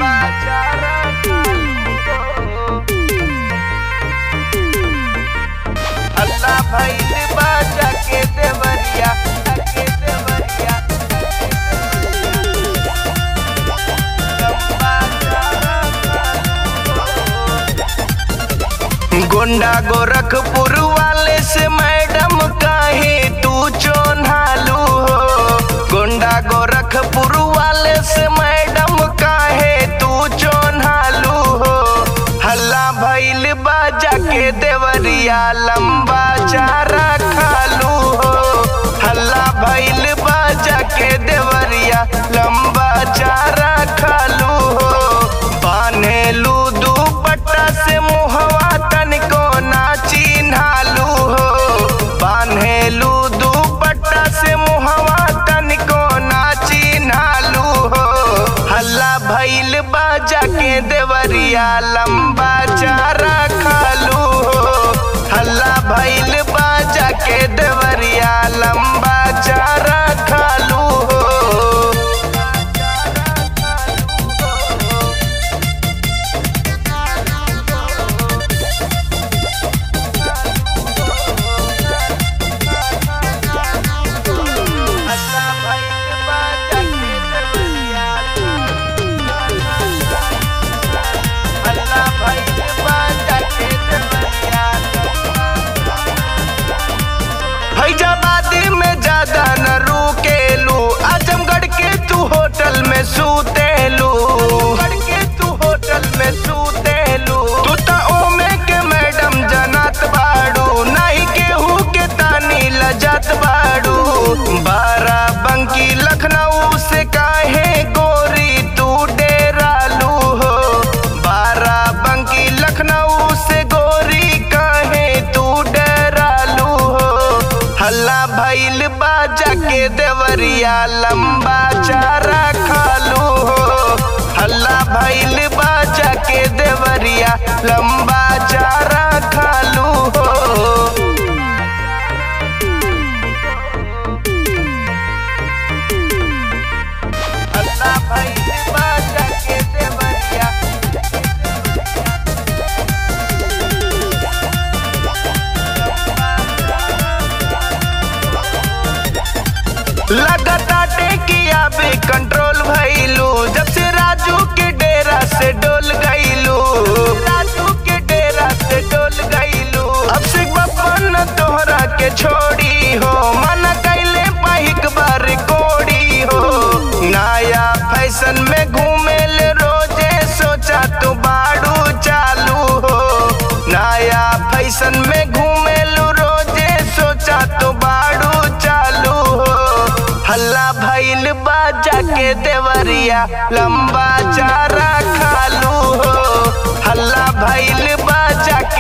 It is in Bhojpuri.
लंबा चारा अल्लाह भइल बाजा के देवरिया के देवरिया लंबा चारा गोंडा गोरखपुर वाले से मैडम काहे तू चोन्हालू हो गोंडा गोरखपुर वाले से मैडम काहे तू चोन्हालू हो हल्ला भइल बाजा के देवरिया लंबा चारा खालू हो हल्ला भइल बाजा के देवरिया लंबा चारा खालू हो बान्हेलू दुपट्टा से मुहवा तनिको ना चिन्हालू हो बान्हेलू दुपट्टा से मुहवा तनिको ना चिन्हालू हो हल्ला भइल बाजा के देवरिया लंबा चारा खालू हो हल्ला भइल बाजा के देवरिया लंबा चारा खालू हो अल्लाह भइल बाजा के देवरिया अल्लाह भइल बाजा के देवरिया फैजाबादी में ज्यादा न रुकेलू आजमगढ़ के तू होटल में सूतेलू के तू होटल में सूतेलू तू ता ओमे के मैडम जनत बाड़ू नहीं केहू के तानी लजत बाड़ू बाराबंकी लखनऊ से काहे गोरी तू डेरालू हो बाराबंकी लखनऊ से गोरी काहे तू डेरालू हो हल्ला भइल बाजा के देवरिया लंबा चारा खालू हो हल्ला भइल बाजा के देवरिया लंबा चारा खालू हो अल्लाह भइल बाजा के देवरिया लगाता टेकिया पे कंट्रोल भइलू जब से राजू के डेरा से डोल गइलू राजू के डेरा से डोल गइलू अब से बपन तोहरा के छोड़ी हो मन कैले पहिक बार कोड़ी हो नया फैशन में घूमे ले रोजे सोचा तू बाड़ू चालू हो नया फैशन में घूमे लू रोजे सोचा तू बाड़ू चालू हो हल्ला भइल बाजा के देवरिया लंबा चारा खालू हो हल्ला भइल बाजा